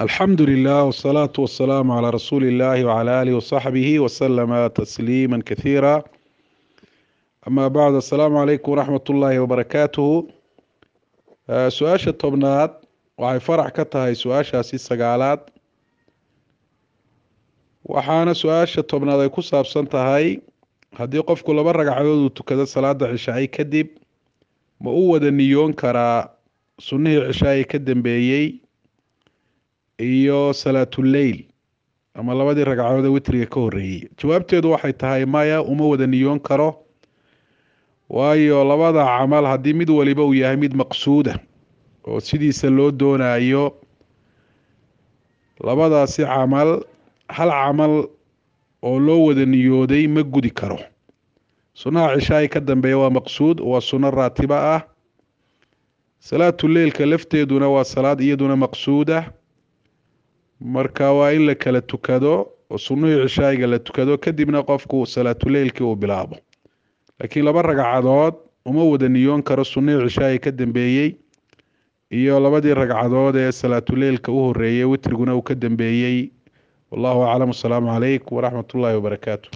alxamdu lilah wsalaatu wasalaamu calaa rasuuli illahi wcala aalihi wasaxbihi wasalama tasliima kasiira ama bacd assalaamu calaykum waraxmat ullaahi wabarakaatuhu su-aasha tobnaad waxay farax ka tahay su-aashaasi sagaalaad waxaana su-aasha tobnaad ay ku saabsan tahay haddii qofku laba ragcadood uu tukado salaada cishaay kadib ma u wada niyoon karaa sunnihii cishaay ka dambeeyey iyo salaatuleyl ama labadii ragcadood ee witriga ka horeeyey jawaabteedu waxay tahay maya uma wada niyoon karo waayo labada camal haddii mid waliba uu yahay mid maqsuuda oo sidiisa loo doonayo labadaasi camal hal camal oo loo wada niyooday ma gudi karo sunnaha cishaay ka dambeeya waa maqsuud waa sunno raatiba ah salaatuleylka lafteeduna waa salaad iyaduna maqsuuda marka waa in la kala tukado oo sunnihii cishaayiga la tukado kadibna qofku salaatuleylkii uu bilaabo laakiin laba ragcadood uma wada niyoon karo sunnihii cishaayi ka dambeeyey iyo labadii ragcadood ee salaatuleylka u horeeyey witriguna uu ka dambeeyey wallahu aclam asalaamu calaykum waraxmat ullaahi wabarakaatu